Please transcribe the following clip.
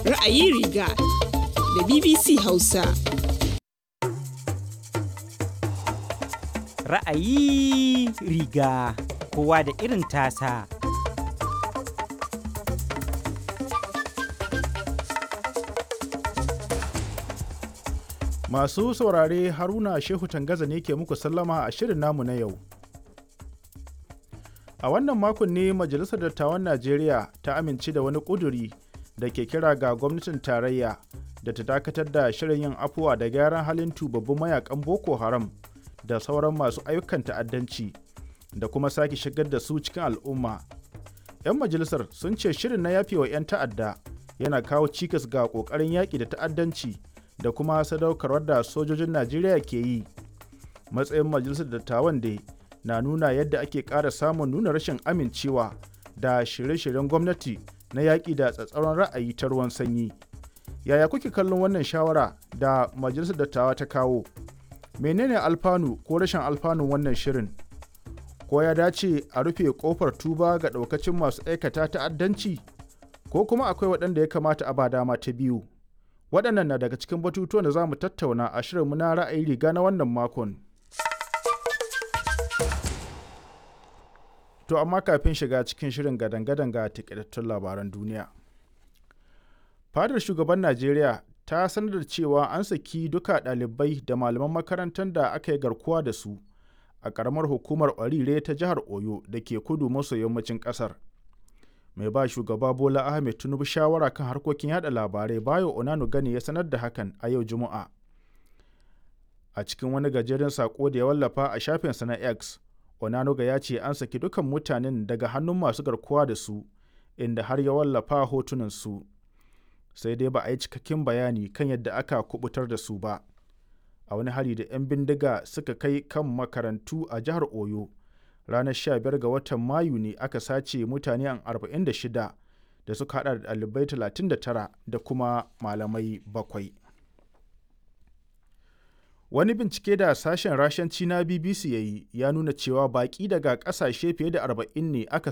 Ra'ayi riga da BBC Hausa. Ra'ayi riga kowa da irin tasa. Masu saurare Haruna Shehu Tangaza ne ke muku sallama a shirin namu na yau. A wannan makon ne Majalisar Dattawan Najeriya ta amince da wani ƙuduri da ke kira ga gwamnatin tarayya da ta dakatar da shirin yin afuwa da gyaran halin tubabbun mayakan Boko Haram da sauran masu ayyukan ta'addanci da kuma sake shigar da su cikin al'umma. 'Yan majalisar sun ce shirin na yafewa 'yan ta'adda yana kawo cikas ga ƙoƙarin yaƙi da ta'addanci da kuma sadaukarwar da sojojin Najeriya ke yi. Matsayin majalisar dattawan dai na nuna yadda ake ƙara samun nuna rashin amincewa da shirye-shiryen gwamnati na yaƙi da tsatsauran ra'ayi ta ruwan sanyi. Yaya kuke kallon wannan shawara da majalisar dattawa ta kawo? Menene alfanu ko rashin alfanun wannan shirin? Ko ya dace a rufe ƙofar tuba ga ɗaukacin masu aikata ta'addanci? Ko kuma akwai waɗanda ya kamata a ba dama ta biyu? waɗannan na daga cikin batutuwan da za mu tattauna a shirinmu na ra'ayi riga na wannan makon. To amma kafin shiga cikin shirin gadan-gadan ga takaitattun labaran duniya. Fadar shugaban Najeriya ta sanar da cewa an saki duka ɗalibai da malaman makarantar da aka yi garkuwa da su a ƙaramar hukumar Orire ta jihar Oyo da ke kudu maso yammacin ƙasar. mai ba shugaba bola ahmed tinubu shawara kan harkokin yada labarai bayo onano gani ya sanar da hakan a yau juma'a a cikin wani gajeren sako da ya wallafa a shafinsa na x onanuga ya ce an saki dukan mutanen daga hannun masu garkuwa da su inda har ya wallafa hotunan su sai dai ba a yi cikakken bayani kan yadda aka kubutar da su ba a wani hari da 'yan bindiga suka kai kan makarantu a jihar oyo ranar 15 ga watan mayu ne aka sace mutane 46 da suka hada da ɗalibai 39 da kuma malamai bakwai. wani bincike da sashen rashanci na bbc ya yi ya nuna cewa baƙi daga ƙasashe fiye da 40 ne aka